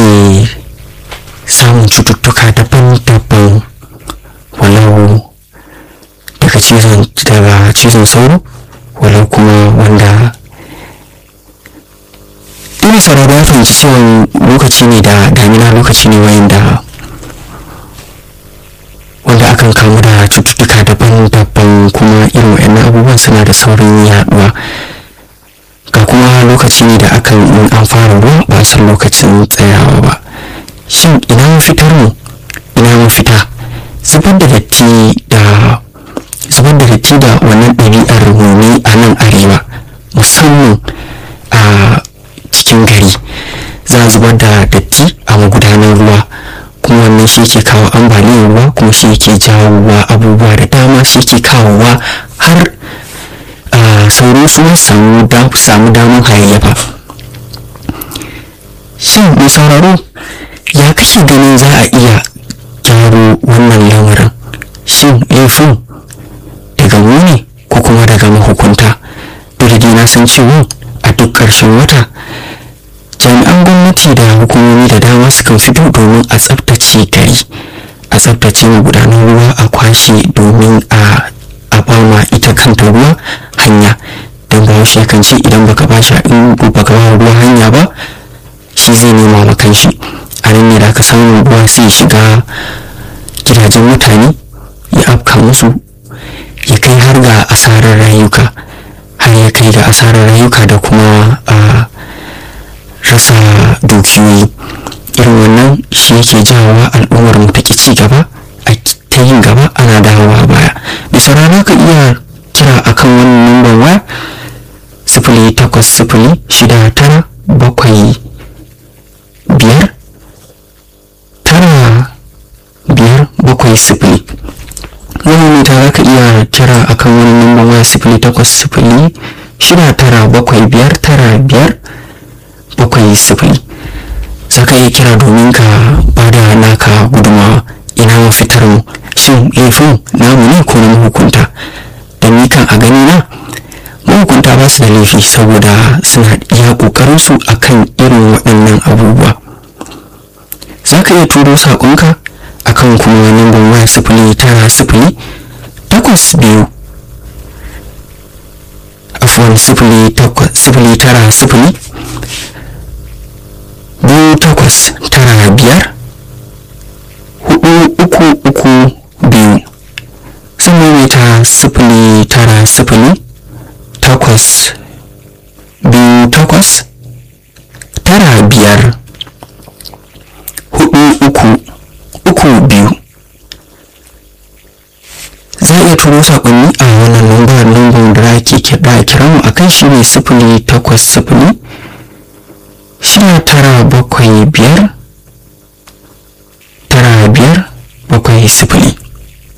ake samun cututtuka daban-daban walau daga cizon daga cizon sauro walau kuma wanda ina sauraro ya fahimci cewa lokaci ne da damina lokaci ne wanda wanda akan kamu da cututtuka daban-daban kuma irin wa'annan abubuwan suna da saurin yaduwa ga kuma lokaci ne da akan in an fara ruwa ba san lokacin tsayawa ba shin ina mafitar mu ina mafita zubar da datti da zubar da datti da wannan ɗabi'ar mu ne a nan arewa musamman a cikin gari za a zubar da datti a magudanar ruwa kuma wannan shi ke kawo ambaliyar ruwa kuma shi ke jawowa abubuwa da dama shi ke kawowa har sauro su samu samu damar hayayyafa shin mai sauraro ya kake ganin za a iya gyaro wannan lamarin shin laifin daga mu ne ko kuma daga mahukunta duk da na san cewa a duk ƙarshen wata jami'an gwamnati da hukumomi da dama sukan fito domin a tsabtace gari a tsabtace magudanar ruwa a kwashe domin a a bama ita kanta ruwa hanya don bahaushe kan ce idan baka ba shi in baka ba ruwa hanya ba shi zai nema ma kanshi a nan ne da aka samu ruwa sai shiga gidajen mutane ya afka musu ya kai har ga asarar rayuka har ya kai ga asarar rayuka da kuma a rasa dukiyoyi irin wannan shi yake jawowa al'ummar mu ta ci gaba a ta yin gaba ana dawowa baya bisa rana ka iya kira akan wannan numban waya sifili takwas sifili shida tara bakwai biyar tara biyar bakwai sifili wani ta za ka iya kira akan wani numban waya sifili takwas sifili shida tara bakwai biyar tara biyar bakwai sifili za ka iya kira domin ka bada naka gudumawa ina mafitar mu shin laifin namu ne ko na mahukunta da ni kan a gani na mahukunta ba su da laifi saboda suna iya kokarin su akan irin waɗannan abubuwa za ka iya turo saƙonka akan kuma lambar waya sifili tara sifili takwas biyu afuwan sifili tara sifili biyu takwas tara biyar hudu uku uku biyu sannan mai ta sifili tara sifili takwas biyu takwas tara biyar hudu uku uku biyu za a iya turo saƙonni a wannan lambar lambar da ake kira mu a kan shi ne sifili takwas sifili shida tara bakwai biyar